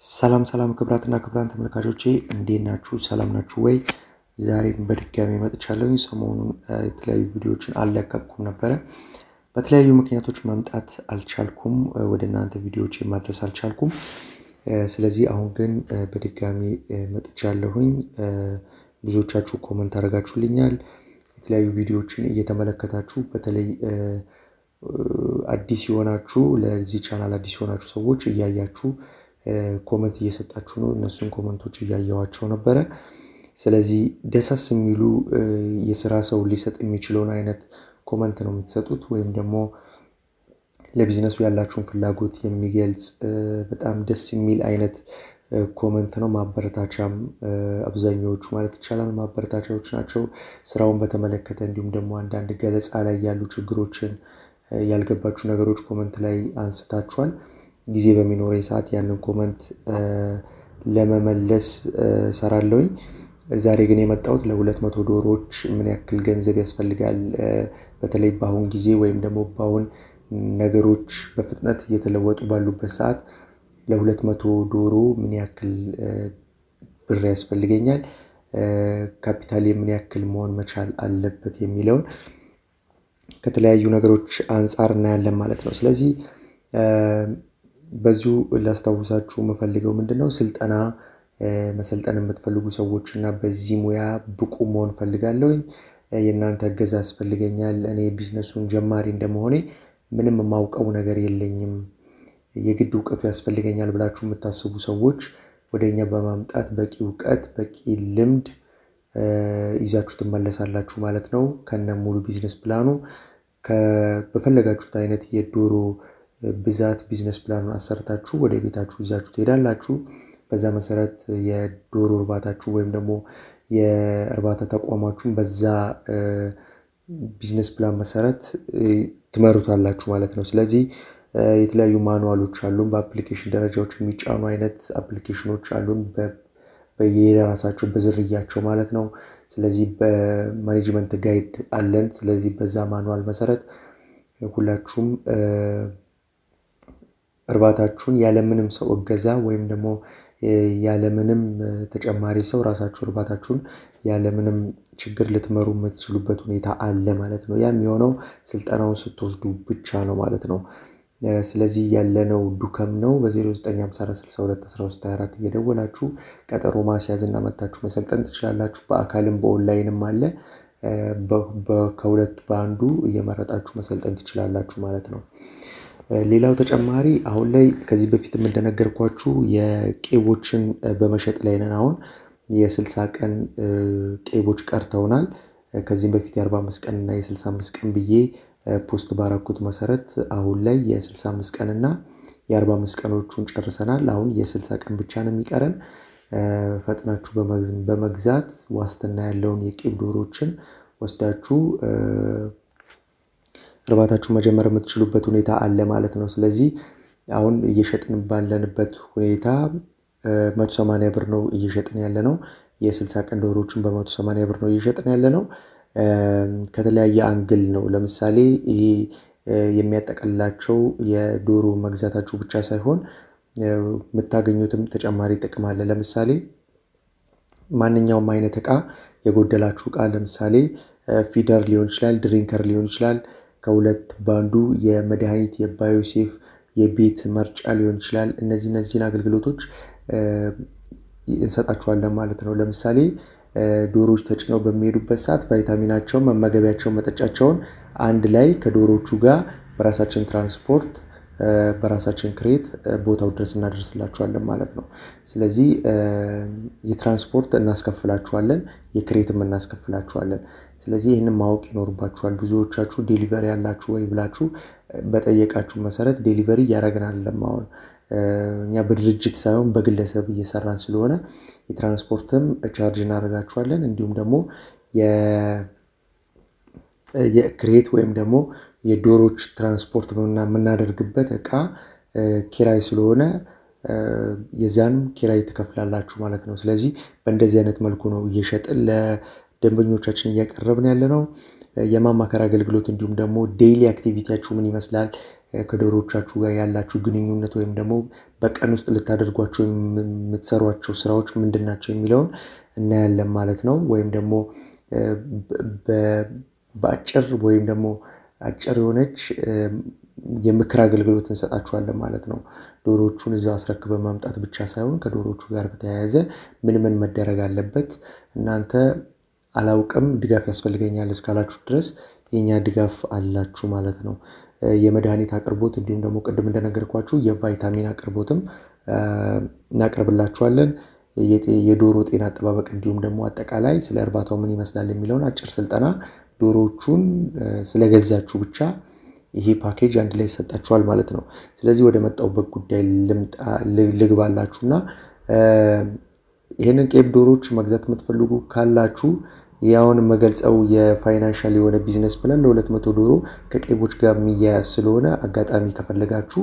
ሰላም ሰላም ክብራትና ክብራን ተመልካቾቼ እንዴት ናችሁ? ሰላም ናችሁ ወይ? ዛሬም በድጋሚ መጥቻለሁኝ። ሰሞኑን የተለያዩ ቪዲዮዎችን አልለቀቅኩም ነበረ። በተለያዩ ምክንያቶች መምጣት አልቻልኩም፣ ወደ እናንተ ቪዲዮዎች ማድረስ አልቻልኩም። ስለዚህ አሁን ግን በድጋሚ መጥቻለሁኝ። ብዙዎቻችሁ ኮመንት አድርጋችሁልኛል። የተለያዩ ቪዲዮዎችን እየተመለከታችሁ በተለይ አዲስ የሆናችሁ ለዚህ ቻናል አዲስ የሆናችሁ ሰዎች እያያችሁ ኮመንት እየሰጣችሁ ነው። እነሱን ኮመንቶች እያየዋቸው ነበረ። ስለዚህ ደሳስ የሚሉ የስራ ሰው ሊሰጥ የሚችለውን አይነት ኮመንት ነው የምትሰጡት፣ ወይም ደግሞ ለቢዝነሱ ያላችሁን ፍላጎት የሚገልጽ በጣም ደስ የሚል አይነት ኮመንት ነው። ማበረታቻም አብዛኛዎቹ ማለት ይቻላል ማበረታቻዎች ናቸው። ስራውን በተመለከተ እንዲሁም ደግሞ አንዳንድ ገለጻ ላይ ያሉ ችግሮችን ያልገባችሁ ነገሮች ኮመንት ላይ አንስታችኋል። ጊዜ በሚኖረኝ ሰዓት ያንን ኮመንት ለመመለስ ሰራለሁኝ። ዛሬ ግን የመጣሁት ለሁለት መቶ ዶሮዎች ምን ያክል ገንዘብ ያስፈልጋል፣ በተለይ በአሁን ጊዜ ወይም ደግሞ በአሁን ነገሮች በፍጥነት እየተለወጡ ባሉበት ሰዓት ለሁለት መቶ ዶሮ ምን ያክል ብር ያስፈልገኛል፣ ካፒታል ምን ያክል መሆን መቻል አለበት የሚለውን ከተለያዩ ነገሮች አንጻር እናያለን ማለት ነው። ስለዚህ በዚሁ ላስታውሳችሁ የምፈልገው ምንድን ነው ስልጠና መሰልጠን የምትፈልጉ ሰዎች እና በዚህ ሙያ ብቁ መሆን ፈልጋለሁኝ። የእናንተ እገዛ ያስፈልገኛል። እኔ ቢዝነሱን ጀማሪ እንደመሆኔ ምንም የማውቀው ነገር የለኝም፣ የግድ እውቀቱ ያስፈልገኛል ብላችሁ የምታስቡ ሰዎች ወደ እኛ በማምጣት በቂ እውቀት በቂ ልምድ ይዛችሁ ትመለሳላችሁ ማለት ነው። ከነ ሙሉ ቢዝነስ ፕላኑ በፈለጋችሁት አይነት የዶሮ ብዛት ቢዝነስ ፕላኑን አሰርታችሁ ወደ ቤታችሁ ይዛችሁ ትሄዳላችሁ። በዛ መሰረት የዶሮ እርባታችሁ ወይም ደግሞ የእርባታ ተቋማችሁን በዛ ቢዝነስ ፕላን መሰረት ትመሩታላችሁ ማለት ነው። ስለዚህ የተለያዩ ማኑዋሎች አሉን። በአፕሊኬሽን ደረጃዎች የሚጫኑ አይነት አፕሊኬሽኖች አሉን በየራሳቸው በዝርያቸው ማለት ነው። ስለዚህ በማኔጅመንት ጋይድ አለን። ስለዚህ በዛ ማኑዋል መሰረት ሁላችሁም እርባታችሁን ያለምንም ሰው እገዛ ወይም ደግሞ ያለምንም ተጨማሪ ሰው ራሳችሁ እርባታችሁን ያለምንም ችግር ልትመሩ የምትችሉበት ሁኔታ አለ ማለት ነው። ያ የሚሆነው ስልጠናውን ስትወስዱ ብቻ ነው ማለት ነው። ስለዚህ ያለነው ዱከም ነው። በ0954621324 እየደወላችሁ ቀጠሮ ማስያዝ እና መታችሁ መሰልጠን ትችላላችሁ። በአካልም በኦንላይንም አለ። ከሁለቱ በአንዱ እየመረጣችሁ መሰልጠን ትችላላችሁ ማለት ነው። ሌላው ተጨማሪ አሁን ላይ ከዚህ በፊትም እንደነገርኳችሁ የቄቦችን በመሸጥ ላይ ነን። አሁን የስልሳ ቀን ቄቦች ቀርተውናል። ከዚህም በፊት የ45 ቀን እና የ65 ቀን ብዬ ፖስት ባረኩት መሰረት አሁን ላይ የ65 ቀን እና የ45 ቀኖቹን ጨርሰናል። አሁን የ60 ቀን ብቻ ነው የሚቀረን። ፈጥናችሁ በመግዛት ዋስትና ያለውን የቄብ ዶሮችን ወስዳችሁ እርባታችሁ መጀመር የምትችሉበት ሁኔታ አለ ማለት ነው። ስለዚህ አሁን እየሸጥን ባለንበት ሁኔታ መቶ ሰማንያ ብር ነው እየሸጥን ያለ ነው። የስልሳ ቀን ዶሮዎችን በመቶ ሰማንያ ብር ነው እየሸጥን ያለ ነው። ከተለያየ አንግል ነው። ለምሳሌ ይሄ የሚያጠቀልላቸው የዶሮ መግዛታችሁ ብቻ ሳይሆን የምታገኙትም ተጨማሪ ጥቅም አለ። ለምሳሌ ማንኛውም አይነት እቃ የጎደላችሁ እቃ ለምሳሌ ፊደር ሊሆን ይችላል፣ ድሪንከር ሊሆን ይችላል ከሁለት ባንዱ የመድኃኒት የባዮሴፍ የቤት መርጫ ሊሆን ይችላል። እነዚህ እነዚህን አገልግሎቶች እንሰጣችኋለን ማለት ነው። ለምሳሌ ዶሮዎች ተጭነው በሚሄዱበት ሰዓት ቫይታሚናቸውን፣ መመገቢያቸውን፣ መጠጫቸውን አንድ ላይ ከዶሮቹ ጋር በራሳችን ትራንስፖርት በራሳችን ክሬት ቦታው ድረስ እናደርስላችኋለን ማለት ነው። ስለዚህ የትራንስፖርት እናስከፍላችኋለን፣ የክሬትም እናስከፍላችኋለን። ስለዚህ ይህንን ማወቅ ይኖርባችኋል። ብዙዎቻችሁ ዴሊቨሪ ያላችሁ ወይ ብላችሁ በጠየቃችሁ መሰረት ዴሊቨሪ እያደረግን አይደለም። አሁን እኛ በድርጅት ሳይሆን በግለሰብ እየሰራን ስለሆነ የትራንስፖርትም ቻርጅ እናደርጋችኋለን። እንዲሁም ደግሞ የክሬት ወይም ደግሞ የዶሮች ትራንስፖርት የምናደርግበት እቃ ኪራይ ስለሆነ የዚያንም ኪራይ ትከፍላላችሁ ማለት ነው። ስለዚህ በእንደዚህ አይነት መልኩ ነው እየሸጥን ለደንበኞቻችን እያቀረብን ያለ ነው። የማማከር አገልግሎት እንዲሁም ደግሞ ዴይሊ አክቲቪቲያችሁ ምን ይመስላል፣ ከዶሮዎቻችሁ ጋር ያላችሁ ግንኙነት ወይም ደግሞ በቀን ውስጥ ልታደርጓቸው የምትሰሯቸው ስራዎች ምንድን ናቸው የሚለውን እናያለን ማለት ነው። ወይም ደግሞ በአጭር ወይም ደግሞ አጭር የሆነች የምክር አገልግሎት እንሰጣችኋለን ማለት ነው። ዶሮዎቹን እዚያው አስረክበን ማምጣት ብቻ ሳይሆን ከዶሮዎቹ ጋር በተያያዘ ምን ምን መደረግ አለበት እናንተ አላውቅም ድጋፍ ያስፈልገኛል እስካላችሁ ድረስ የኛ ድጋፍ አላችሁ ማለት ነው። የመድኃኒት አቅርቦት እንዲሁም ደግሞ ቅድም እንደነገርኳችሁ የቫይታሚን አቅርቦትም እናቀርብላችኋለን። የዶሮ ጤና አጠባበቅ እንዲሁም ደግሞ አጠቃላይ ስለ እርባታው ምን ይመስላል የሚለውን አጭር ስልጠና ዶሮዎቹን ስለገዛችሁ ብቻ ይሄ ፓኬጅ አንድ ላይ ይሰጣችኋል ማለት ነው። ስለዚህ ወደ መጣሁበት ጉዳይ ልግባላችሁና ይህንን ቄብ ዶሮዎች መግዛት የምትፈልጉ ካላችሁ ያውን የምገልጸው የፋይናንሻል የሆነ ቢዝነስ ፕላን ለሁለት መቶ ዶሮ ከቄቦች ጋር የሚያያዝ ስለሆነ አጋጣሚ ከፈለጋችሁ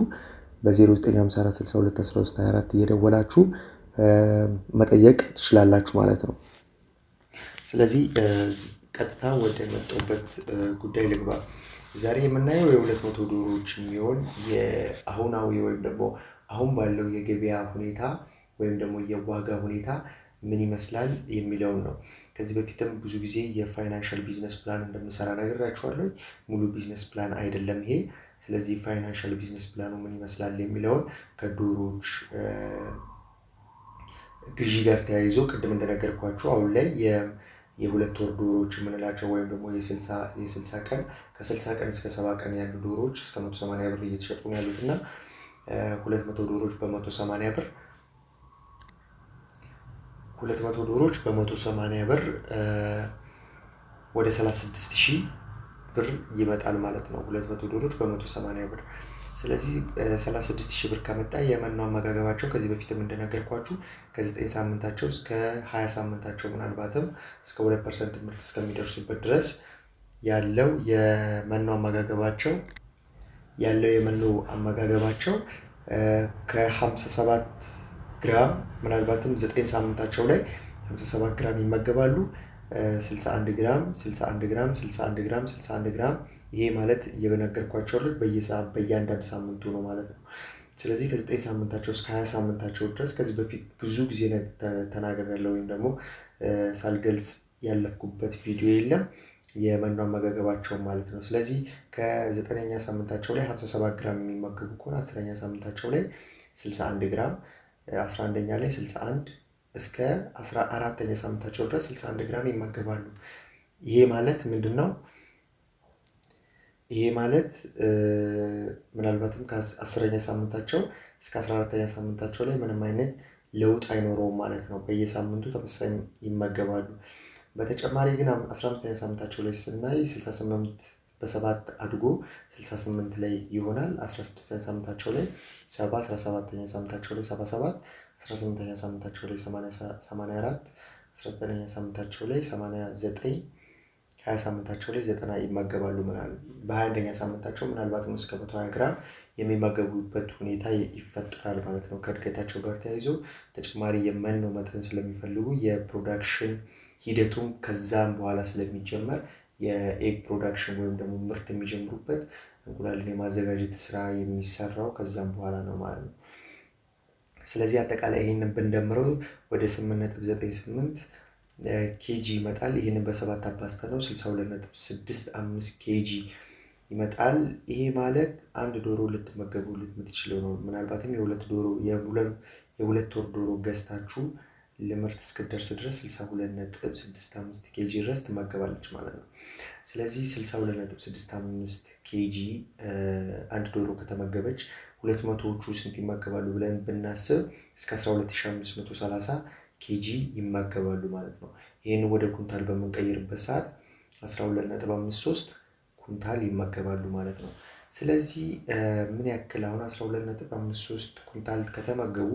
በ0954621324 እየደወላችሁ መጠየቅ ትችላላችሁ ማለት ነው። ስለዚህ ቀጥታ ወደ መጣሁበት ጉዳይ ልግባ። ዛሬ የምናየው የሁለት መቶ ዶሮዎች የሚሆን የአሁናዊ ወይም ደግሞ አሁን ባለው የገበያ ሁኔታ ወይም ደግሞ የዋጋ ሁኔታ ምን ይመስላል የሚለውን ነው። ከዚህ በፊትም ብዙ ጊዜ የፋይናንሻል ቢዝነስ ፕላን እንደምሰራ ነግራችኋለሁ። ሙሉ ቢዝነስ ፕላን አይደለም ይሄ። ስለዚህ ፋይናንሻል ቢዝነስ ፕላኑ ምን ይመስላል የሚለውን ከዶሮዎች ግዢ ጋር ተያይዞ ቅድም እንደነገርኳችሁ አሁን ላይ የሁለት ወር ዶሮዎች የምንላቸው ወይም ደግሞ የስልሳ ቀን ከስልሳ ቀን እስከ ሰባ ቀን ያሉ ዶሮዎች እስከ መቶ ሰማንያ ብር እየተሸጡ ነው ያሉት እና ሁለት መቶ ዶሮዎች በመቶ ሰማንያ ብር ሁለት መቶ ዶሮዎች በመቶ ሰማንያ ብር ወደ ሰላሳ ስድስት ሺህ ብር ይመጣል ማለት ነው። ሁለት መቶ ዶሮዎች በመቶ ሰማንያ ብር ስለዚህ 36 ሺህ ብር ከመጣ የመኖ አመጋገባቸው ከዚህ በፊትም እንደነገርኳችሁ ከ9 ሳምንታቸው እስከ 20 ሳምንታቸው ምናልባትም እስከ 2 ፐርሰንት ምርት እስከሚደርሱበት ድረስ ያለው የመኖ አመጋገባቸው ያለው የመኖ አመጋገባቸው ከ57 ግራም ምናልባትም 9 ሳምንታቸው ላይ 57 ግራም ይመገባሉ። 61 ግራም 61 ግራም 61 ግራም 61 ግራም ይሄ ማለት እየነገርኳቸው ያሉት በየአንዳንድ ሳምንቱ ነው ማለት ነው። ስለዚህ ከ9 ሳምንታቸው እስከ 20 ሳምንታቸው ድረስ ከዚህ በፊት ብዙ ጊዜ ተናግሬያለሁ ወይም ደግሞ ሳልገልጽ ያለፍኩበት ቪዲዮ የለም የመኖ አመጋገባቸውን ማለት ነው። ስለዚህ ከዘጠነኛ ሳምንታቸው ላይ 57 ግራም የሚመገቡ ከሆነ አስረኛ ሳምንታቸው ላይ 61 ግራም 11ኛ ላይ 61 እስከ 14ተኛ ሳምንታቸው ድረስ 61 ግራም ይመገባሉ። ይሄ ማለት ምንድን ነው? ይሄ ማለት ምናልባትም ከአስረኛ ሳምንታቸው እስከ 14ተኛ ሳምንታቸው ላይ ምንም አይነት ለውጥ አይኖረውም ማለት ነው። በየሳምንቱ ተመሳሳይ ይመገባሉ። በተጨማሪ ግን 15ኛ ሳምንታቸው ላይ ስናይ 68 በሰባት አድጎ 68 ላይ ይሆናል። 16ኛ ሳምንታቸው ላይ 70 17ኛ ሳምንታቸው ላይ 77 18ኛ ሳምንታቸው ላይ 84 19ኛ ሳምንታቸው ላይ 89 20 ሳምንታቸው ላይ 90 ይመገባሉ። ምናል በ21ኛ ሳምንታቸው ምናልባትም እስከ 120 ግራም የሚመገቡበት ሁኔታ ይፈጠራል ማለት ነው። ከእድገታቸው ጋር ተያይዞ ተጨማሪ የመኖ መጠን ስለሚፈልጉ የፕሮዳክሽን ሂደቱም ከዛም በኋላ ስለሚጀመር የኤግ ፕሮዳክሽን ወይም ደግሞ ምርት የሚጀምሩበት እንቁላልን የማዘጋጀት ስራ የሚሰራው ከዛም በኋላ ነው ማለት ነው። ስለዚህ አጠቃላይ ይህንን ብንደምረው ወደ 8.98 ኬጂ ይመጣል። ይህንን በሰባት አባዝተ ነው 62.65 ኬጂ ይመጣል። ይሄ ማለት አንድ ዶሮ ልትመገቡ የምትችለው ነው። ምናልባትም የሁለት ዶሮ የሁለት ወር ዶሮ ገዝታችሁ ለምርት እስክደርስ ድረስ 62.65 ኬጂ ድረስ ትመገባለች ማለት ነው። ስለዚህ 62.65 ኬጂ አንድ ዶሮ ከተመገበች ሁለት መቶዎቹ ስንት ይመገባሉ ብለን ብናስብ እስከ 12530 ኬጂ ይመገባሉ ማለት ነው። ይህን ወደ ኩንታል በምንቀይርበት ሰዓት 12.53 ኩንታል ይመገባሉ ማለት ነው። ስለዚህ ምን ያክል አሁን 12.53 ኩንታል ከተመገቡ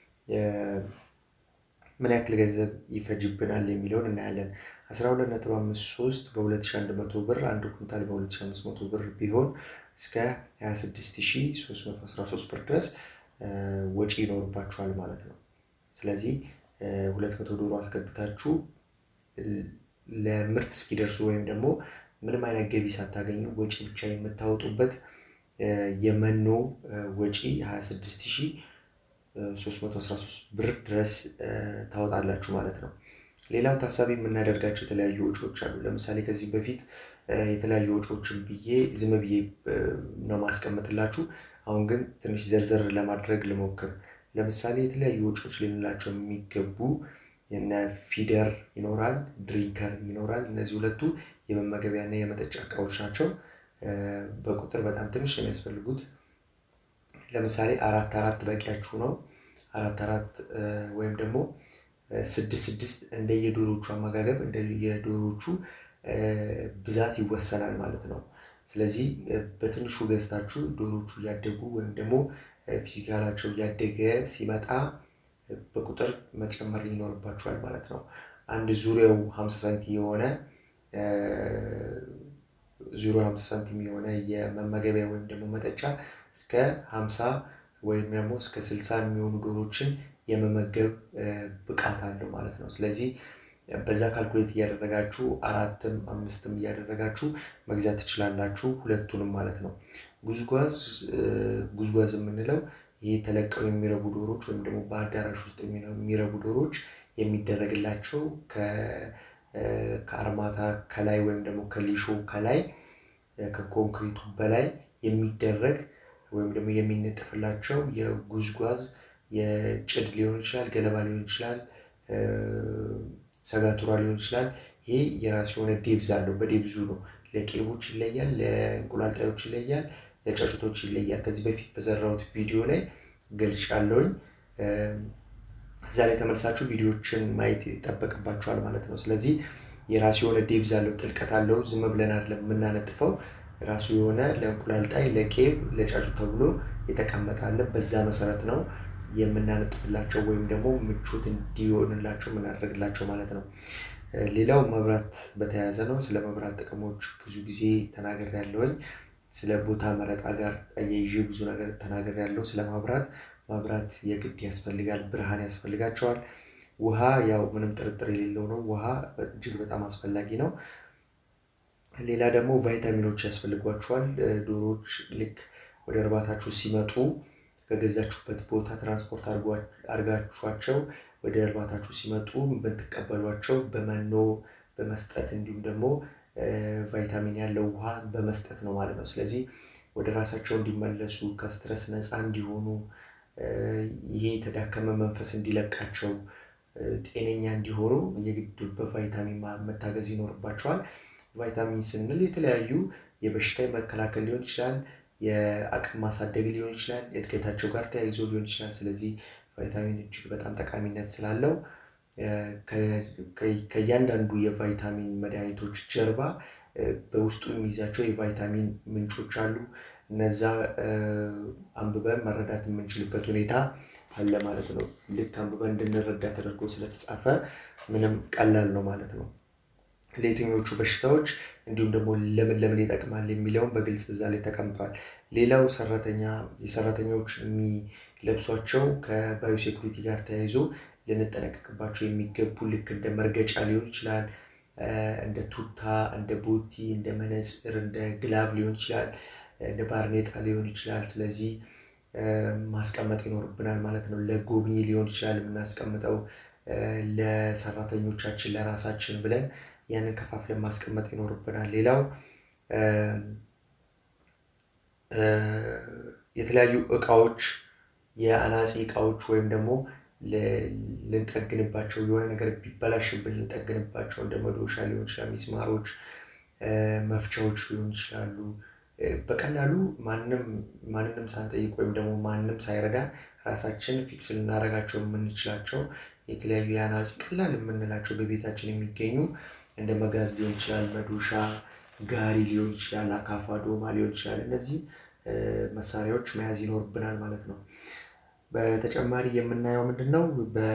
ምን ያክል ገንዘብ ይፈጅብናል የሚለውን እናያለን። 12.53 በ2100 ብር አንድ ኩንታል በ2500 ብር ቢሆን እስከ 26313 ብር ድረስ ወጪ ይኖርባችኋል ማለት ነው። ስለዚህ 200 ዶሮ አስገብታችሁ ለምርት እስኪደርሱ ወይም ደግሞ ምንም አይነት ገቢ ሳታገኙ ወጪ ብቻ የምታወጡበት የመኖ ወጪ 26313 ብር ድረስ ታወጣላችሁ ማለት ነው። ሌላው ታሳቢ የምናደርጋቸው የተለያዩ ወጪዎች አሉ። ለምሳሌ ከዚህ በፊት የተለያዩ ወጪዎችን ብዬ ዝም ብዬ ነው ማስቀምጥላችሁ። አሁን ግን ትንሽ ዘርዘር ለማድረግ ልሞክር። ለምሳሌ የተለያዩ ወጪዎች ልንላቸው የሚገቡ የነ ፊደር ይኖራል፣ ድሪንከር ይኖራል። እነዚህ ሁለቱ የመመገቢያና የመጠጫ እቃዎች ናቸው። በቁጥር በጣም ትንሽ ነው የሚያስፈልጉት። ለምሳሌ አራት አራት በቂያችሁ ነው። አራት አራት ወይም ደግሞ ስድስት ስድስት እንደ የዶሮቹ አመጋገብ እንደ የዶሮቹ ብዛት ይወሰናል ማለት ነው። ስለዚህ በትንሹ ገዝታችሁ ዶሮቹ እያደጉ ወይም ደግሞ ፊዚካላቸው እያደገ ሲመጣ በቁጥር መጨመር ይኖርባችኋል ማለት ነው። አንድ ዙሪያው 50 ሳንቲም የሆነ ዙሪያው 50 ሳንቲም የሆነ የመመገቢያ ወይም ደግሞ መጠጫ እስከ 50 ወይም ደግሞ እስከ 60 የሚሆኑ ዶሮችን የመመገብ ብቃት አለው ማለት ነው። ስለዚህ በዛ ካልኩሌት እያደረጋችሁ አራትም አምስትም እያደረጋችሁ መግዛት ትችላላችሁ፣ ሁለቱንም ማለት ነው። ጉዝጓዝ ጉዝጓዝ የምንለው ይህ ተለቀው የሚረቡ ዶሮች ወይም ደግሞ በአዳራሽ ውስጥ የሚረቡ ዶሮች የሚደረግላቸው ከአርማታ ከላይ ወይም ደግሞ ከሊሾ ከላይ ከኮንክሪቱ በላይ የሚደረግ ወይም ደግሞ የሚነጠፍላቸው የጉዝጓዝ የጭድ ሊሆን ይችላል፣ ገለባ ሊሆን ይችላል፣ ሰጋቱራ ሊሆን ይችላል። ይሄ የራሱ የሆነ ዴብዝ አለው። በዴብዙ ነው። ለቄቦች ይለያል፣ ለእንቁላል ጣዮች ይለያል፣ ለጫጩቶች ይለያል። ከዚህ በፊት በሰራሁት ቪዲዮ ላይ ገልጫለሁኝ። እዛ ላይ ተመልሳችሁ ቪዲዮዎችን ማየት ይጠበቅባችኋል ማለት ነው። ስለዚህ የራሱ የሆነ ዴብዝ አለው፣ ጥልቀት አለው። ዝም ብለን አይደለም የምናነጥፈው። ራሱ የሆነ ለእንቁላል ጣይ፣ ለቄብ፣ ለጫጩት ተብሎ የተቀመጠ አለ። በዛ መሰረት ነው የምናነጥፍላቸው ወይም ደግሞ ምቾት እንዲሆንላቸው የምናደርግላቸው ማለት ነው። ሌላው መብራት በተያያዘ ነው። ስለ መብራት ጥቅሞች ብዙ ጊዜ ተናገር ያለውኝ ስለ ቦታ መረጣ ጋር አያይዤ ብዙ ነገር ተናገር ያለው ስለ ማብራት ማብራት የግድ ያስፈልጋል። ብርሃን ያስፈልጋቸዋል። ውሃ ያው ምንም ጥርጥር የሌለው ነው። ውሃ እጅግ በጣም አስፈላጊ ነው። ሌላ ደግሞ ቫይታሚኖች ያስፈልጓቸዋል። ዶሮዎች ልክ ወደ እርባታችሁ ሲመጡ ከገዛችሁበት ቦታ ትራንስፖርት አድርጋችኋቸው ወደ እርባታችሁ ሲመጡ በምትቀበሏቸው በመኖ በመስጠት እንዲሁም ደግሞ ቫይታሚን ያለው ውሃ በመስጠት ነው ማለት ነው። ስለዚህ ወደ ራሳቸው እንዲመለሱ ከስትረስ ነፃ እንዲሆኑ ይሄ የተዳከመ መንፈስ እንዲለቃቸው ጤነኛ እንዲሆኑ የግድ በቫይታሚን መታገዝ ይኖርባቸዋል። ቫይታሚን ስንል የተለያዩ የበሽታ መከላከል ሊሆን ይችላል፣ የአቅም ማሳደግ ሊሆን ይችላል፣ የእድገታቸው ጋር ተያይዞ ሊሆን ይችላል። ስለዚህ ቫይታሚን እጅግ በጣም ጠቃሚነት ስላለው ከእያንዳንዱ የቫይታሚን መድኃኒቶች ጀርባ በውስጡ የሚይዛቸው የቫይታሚን ምንጮች አሉ። እነዛ አንብበን መረዳት የምንችልበት ሁኔታ አለ ማለት ነው። ልክ አንብበን እንድንረዳ ተደርጎ ስለተጻፈ ምንም ቀላል ነው ማለት ነው። ለየትኞቹ በሽታዎች እንዲሁም ደግሞ ለምን ለምን ይጠቅማል የሚለውን በግልጽ እዛ ላይ ተቀምጧል። ሌላው ሰራተኛ የሰራተኞች የሚለብሷቸው ከባዮሴኩሪቲ ጋር ተያይዞ ልንጠነቀቅባቸው የሚገቡ ልክ እንደ መርገጫ ሊሆን ይችላል፣ እንደ ቱታ፣ እንደ ቦቲ፣ እንደ መነፅር፣ እንደ ግላቭ ሊሆን ይችላል፣ እንደ ባርኔጣ ሊሆን ይችላል። ስለዚህ ማስቀመጥ ይኖርብናል ማለት ነው። ለጎብኚ ሊሆን ይችላል የምናስቀምጠው ለሰራተኞቻችን ለራሳችን ብለን ያንን ከፋፍለን ማስቀመጥ ይኖርብናል። ሌላው የተለያዩ እቃዎች የአናፂ እቃዎች ወይም ደግሞ ልንጠግንባቸው የሆነ ነገር ቢበላሽብን ልንጠግንባቸው እንደ መዶሻ ሊሆን ይችላል፣ ሚስማሮች፣ መፍቻዎች ሊሆን ይችላሉ። በቀላሉ ማንንም ሳንጠይቅ ወይም ደግሞ ማንም ሳይረዳ ራሳችን ፊክስ ልናደርጋቸው የምንችላቸው የተለያዩ የአናፂ ቀላል የምንላቸው በቤታችን የሚገኙ እንደ መጋዝ ሊሆን ይችላል፣ መዶሻ፣ ጋሪ ሊሆን ይችላል፣ አካፋ፣ ዶማ ሊሆን ይችላል። እነዚህ መሳሪያዎች መያዝ ይኖርብናል ማለት ነው። በተጨማሪ የምናየው ምንድን ነው?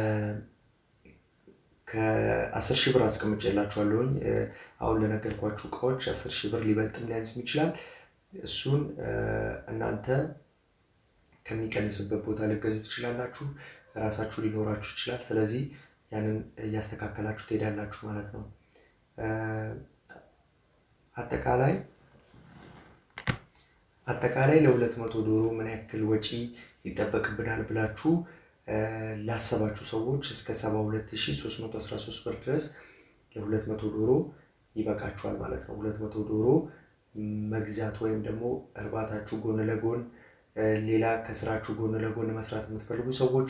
ከአስር ሺህ ብር አስቀምጬላችኋለሁኝ። አሁን ለነገርኳችሁ እቃዎች አስር ሺህ ብር ሊበልጥም ሊያንስም ይችላል። እሱን እናንተ ከሚቀንስበት ቦታ ልገዙ ትችላላችሁ። ራሳችሁ ሊኖራችሁ ይችላል። ስለዚህ ያንን እያስተካከላችሁ ትሄዳላችሁ ማለት ነው። አጠቃላይ አጠቃላይ ለሁለት መቶ ዶሮ ምን ያክል ወጪ ይጠበቅብናል ብላችሁ ላሰባችሁ ሰዎች እስከ 72313 ብር ድረስ ለ200 ዶሮ ይበቃችኋል ማለት ነው። 200 ዶሮ መግዛት ወይም ደግሞ እርባታችሁ ጎን ለጎን ሌላ ከስራችሁ ጎን ለጎን መስራት የምትፈልጉ ሰዎች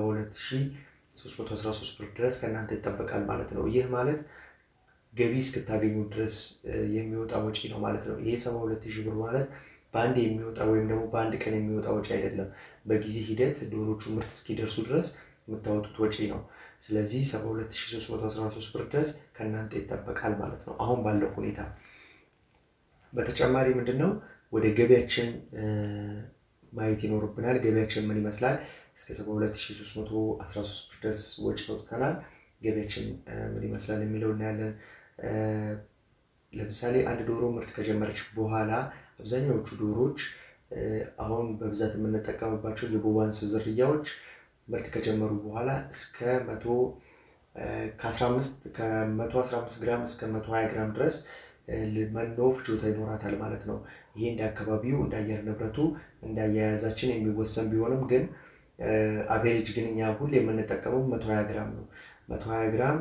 72313 ብር ድረስ ከእናንተ ይጠበቃል ማለት ነው። ይህ ማለት ገቢ እስክታገኙ ድረስ የሚወጣ ወጪ ነው ማለት ነው። ይሄ 72000 ብር ማለት በአንድ የሚወጣ ወይም ደግሞ በአንድ ቀን የሚወጣ ወጪ አይደለም። በጊዜ ሂደት ዶሮቹ ምርት እስኪደርሱ ድረስ የምታወጡት ወጪ ነው። ስለዚህ 72313 ብር ድረስ ከእናንተ ይጠበቃል ማለት ነው አሁን ባለው ሁኔታ። በተጨማሪ ምንድን ነው ወደ ገቢያችን ማየት ይኖርብናል። ገቢያችን ምን ይመስላል? እስከ 72313 ብር ድረስ ወጪ አውጥተናል። ገቢያችን ምን ይመስላል የሚለው እናያለን። ለምሳሌ አንድ ዶሮ ምርት ከጀመረች በኋላ አብዛኛዎቹ ዶሮዎች አሁን በብዛት የምንጠቀምባቸው የቦባንስ ዝርያዎች ምርት ከጀመሩ በኋላ እስከ መቶ ከመቶ አስራ አምስት ግራም እስከ መቶ ሀያ ግራም ድረስ መኖ ፍጆታ ይኖራታል ማለት ነው። ይሄ እንደ አካባቢው እንደ አየር ንብረቱ እንደ አያያዛችን የሚወሰን ቢሆንም ግን አቬሬጅ ግን እኛ ሁሌ የምንጠቀመው መቶ ሀያ ግራም ነው። መቶ ሀያ ግራም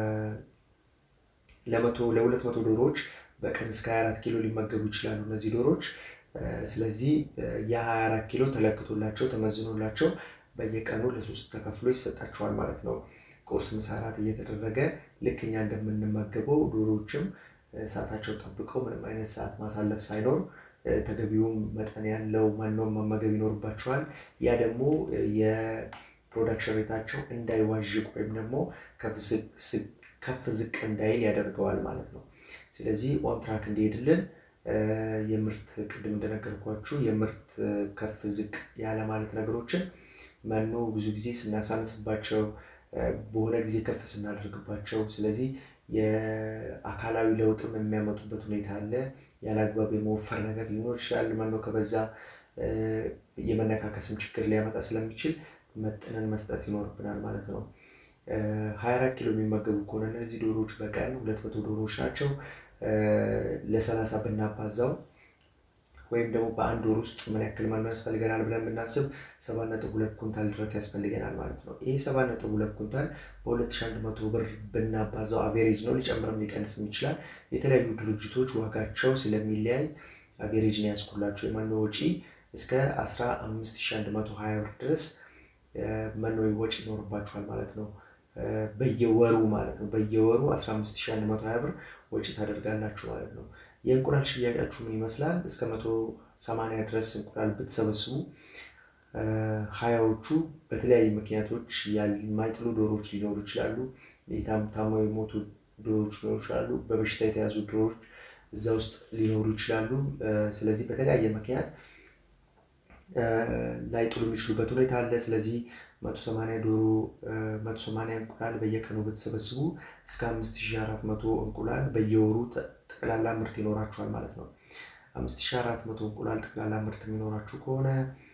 ለመቶ ለሁለት መቶ ዶሮዎች በቀን እስከ 24 ኪሎ ሊመገቡ ይችላሉ እነዚህ ዶሮዎች። ስለዚህ የ24 ኪሎ ተለክቶላቸው ተመዝኖላቸው በየቀኑ ለሶስት ተከፍሎ ይሰጣቸዋል ማለት ነው። ቁርስ፣ ምሳ፣ እራት እየተደረገ ልክ እኛ እንደምንመገበው ዶሮዎችም ሰዓታቸው ጠብቀው ምንም አይነት ሰዓት ማሳለፍ ሳይኖር ተገቢውን መጠን ያለው መኖም መመገብ ይኖርባቸዋል። ያ ደግሞ የፕሮዳክሽን ሬታቸው እንዳይዋዥቅ ወይም ደግሞ ከፍ ዝቅ እንዳይል ያደርገዋል ማለት ነው። ስለዚህ ኦንትራክ እንዲሄድልን የምርት ቅድም እንደነገርኳችሁ የምርት ከፍ ዝቅ ያለ ማለት ነገሮችን መኖ ብዙ ጊዜ ስናሳንስባቸው፣ በሆነ ጊዜ ከፍ ስናደርግባቸው፣ ስለዚህ የአካላዊ ለውጥም የሚያመጡበት ሁኔታ አለ። ያለ አግባብ የመወፈር ነገር ሊኖር ይችላል። መኖ ከበዛ የመነካከስም ችግር ሊያመጣ ስለሚችል መጠንን መስጠት ይኖርብናል ማለት ነው። 24 ኪሎ የሚመገቡ ከሆነ እነዚህ ዶሮዎች በቀን 200 ዶሮዎች ናቸው። ለ30 ብናባዛው ወይም ደግሞ በአንድ ወር ውስጥ ምን ያክል መኖ ያስፈልገናል ብለን ብናስብ 7.2 ኩንታል ድረስ ያስፈልገናል ማለት ነው። ይህ 7.2 ኩንታል በ2100 ብር ብናባዛው አቬሬጅ ነው፣ ሊጨምርም ሊቀንስም ይችላል። የተለያዩ ድርጅቶች ዋጋቸው ስለሚለያይ አቬሬጅ ነው ያስኩላቸው። የመኖ ወጪ እስከ 15120 ብር ድረስ መኖ ወጪ ይኖርባችኋል ማለት ነው። በየወሩ ማለት ነው። በየወሩ 15120 ብር ወጪ ታደርጋላችሁ ማለት ነው። የእንቁላል ሽያጫችሁ ምን ይመስላል? እስከ 180 ድረስ እንቁላል ብትሰበስቡ ሀያዎቹ በተለያዩ ምክንያቶች የማይጥሉ ዶሮዎች ሊኖሩ ይችላሉ። ታመው የሞቱ ዶሮዎች ሊኖሩ ይችላሉ። በበሽታ የተያዙ ዶሮዎች እዛ ውስጥ ሊኖሩ ይችላሉ። ስለዚህ በተለያየ ምክንያት ላይጥሉ የሚችሉበት ሁኔታ አለ። ስለዚህ መቶ ሰማንያ ዶሮ መቶ ሰማንያ እንቁላል በየቀኑ ብትሰበስቡ እስከ አምስት ሺህ አራት መቶ እንቁላል በየወሩ ጠቅላላ ምርት ይኖራችኋል ማለት ነው። አምስት ሺህ አራት መቶ እንቁላል ጠቅላላ ምርት የሚኖራችሁ ከሆነ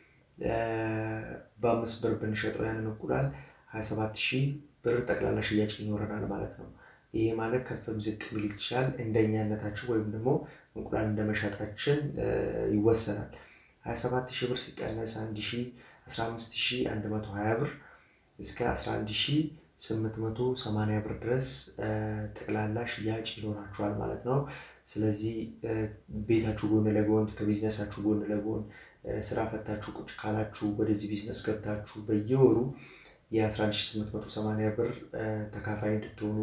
በአምስት ብር ብንሸጠው ያንን እንቁላል ሀያ ሰባት ሺህ ብር ጠቅላላ ሽያጭ ይኖረናል ማለት ነው። ይሄ ማለት ከፍም ዝቅ ሊል ይችላል እንደኛነታችን ወይም ደግሞ እንቁላል እንደመሸጣችን ይወሰናል። 27 ሺህ ብር ሲቀነስ 1 ሺህ 15 ሺህ 120 ብር እስከ 11 ሺህ 880 ብር ድረስ ጠቅላላ ሽያጭ ይኖራችኋል ማለት ነው። ስለዚህ ቤታችሁ ጎን ለጎን ከቢዝነሳችሁ ጎን ለጎን ስራ ፈታችሁ ቁጭ ካላችሁ ወደዚህ ቢዝነስ ገብታችሁ በየወሩ የ11880 ብር ተካፋይ እንድትሆኑ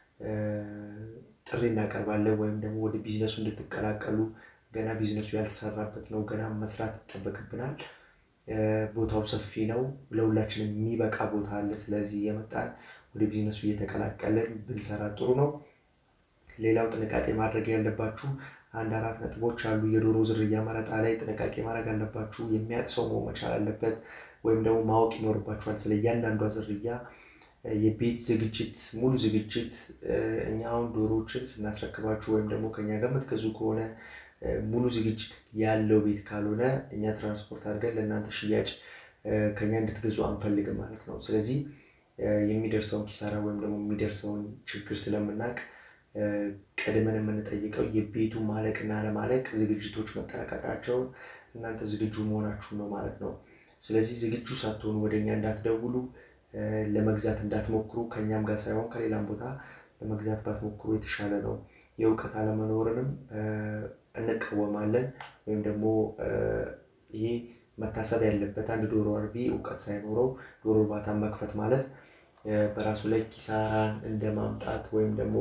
ጥሪ እናቀርባለን። ወይም ደግሞ ወደ ቢዝነሱ እንድትቀላቀሉ ገና ቢዝነሱ ያልተሰራበት ነው። ገና መስራት ይጠበቅብናል። ቦታው ሰፊ ነው። ለሁላችንም የሚበቃ ቦታ አለ። ስለዚህ የመጣን ወደ ቢዝነሱ እየተቀላቀለን ብንሰራ ጥሩ ነው። ሌላው ጥንቃቄ ማድረግ ያለባችሁ አንድ አራት ነጥቦች አሉ። የዶሮ ዝርያ መረጣ ላይ ጥንቃቄ ማድረግ አለባችሁ። የሚያውቅ ሰው መሆን መቻል አለበት፣ ወይም ደግሞ ማወቅ ይኖርባችኋል ስለ እያንዳንዷ ዝርያ የቤት ዝግጅት ሙሉ ዝግጅት እኛ አሁን ዶሮዎችን ስናስረክባችሁ ወይም ደግሞ ከኛ ጋር የምትገዙ ከሆነ ሙሉ ዝግጅት ያለው ቤት ካልሆነ እኛ ትራንስፖርት አድርገን ለእናንተ ሽያጭ ከኛ እንድትገዙ አንፈልግም ማለት ነው። ስለዚህ የሚደርሰውን ኪሳራ ወይም ደግሞ የሚደርሰውን ችግር ስለምናውቅ ቀድመን የምንጠይቀው የቤቱ ማለቅና አለማለቅ ዝግጅቶች መጠናቀቃቸውን እናንተ ዝግጁ መሆናችሁን ነው ማለት ነው። ስለዚህ ዝግጁ ሳትሆኑ ወደ እኛ እንዳትደውሉ፣ ለመግዛት እንዳትሞክሩ፣ ከእኛም ጋር ሳይሆን ከሌላም ቦታ ለመግዛት ባትሞክሩ የተሻለ ነው። የእውቀት አለመኖርንም እንቃወማለን። ወይም ደግሞ ይሄ መታሰብ ያለበት አንድ ዶሮ አርቢ እውቀት ሳይኖረው ዶሮ እርባታን መክፈት ማለት በራሱ ላይ ኪሳራን እንደ ማምጣት ወይም ደግሞ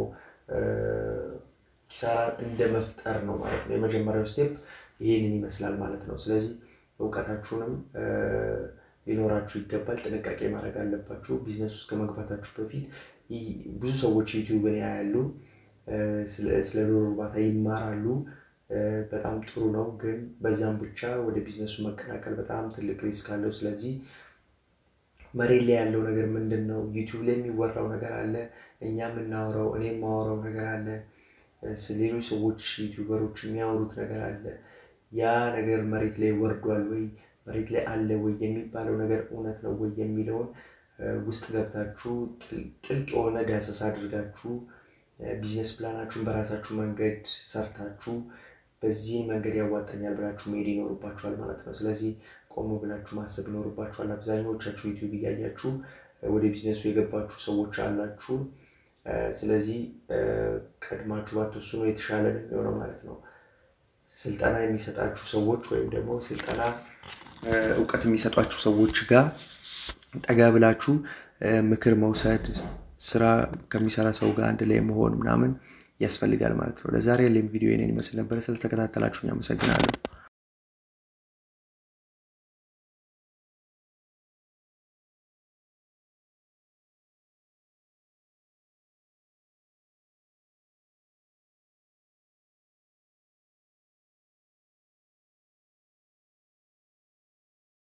ኪሳራን እንደ መፍጠር ነው ማለት ነው። የመጀመሪያው ስቴፕ ይህንን ይመስላል ማለት ነው። ስለዚህ እውቀታችሁንም ሊኖራችሁ ይገባል። ጥንቃቄ ማድረግ አለባችሁ። ቢዝነስ ውስጥ ከመግባታችሁ በፊት ብዙ ሰዎች ዩቲዩብን ያያሉ፣ ስለ ዶሮ እርባታ ይማራሉ። በጣም ጥሩ ነው። ግን በዛም ብቻ ወደ ቢዝነሱ መቀላቀል በጣም ትልቅ ሪስክ አለው። ስለዚህ መሬት ላይ ያለው ነገር ምንድን ነው? ዩቲዩብ ላይ የሚወራው ነገር አለ፣ እኛ የምናወራው እኔ የማወራው ነገር አለ፣ ሌሎች ሰዎች ዩቲዩበሮች የሚያወሩት ነገር አለ። ያ ነገር መሬት ላይ ወርዷል ወይ መሬት ላይ አለ ወይ የሚባለው ነገር እውነት ነው ወይ የሚለውን ውስጥ ገብታችሁ ጥልቅ የሆነ ዳሰሳ አድርጋችሁ ቢዝነስ ፕላናችሁን በራሳችሁ መንገድ ሰርታችሁ በዚህ መንገድ ያዋጣኛል ብላችሁ መሄድ ይኖርባችኋል ማለት ነው። ስለዚህ ቆም ብላችሁ ማሰብ ይኖርባችኋል። አብዛኛዎቻችሁ ዩቲዩብ እያያችሁ ወደ ቢዝነሱ የገባችሁ ሰዎች አላችሁ። ስለዚህ ቀድማችሁ ባትወስኑ የተሻለ ነው የሚሆነው ማለት ነው። ስልጠና የሚሰጣችሁ ሰዎች ወይም ደግሞ ስልጠና እውቀት የሚሰጧችሁ ሰዎች ጋር ጠጋ ብላችሁ ምክር መውሰድ ስራ ከሚሰራ ሰው ጋር አንድ ላይ መሆን ምናምን ያስፈልጋል ማለት ነው። ለዛሬ ያለኝ ቪዲዮ ይህንን ይመስል ነበረ። ስለተከታተላችሁኝ አመሰግናለሁ።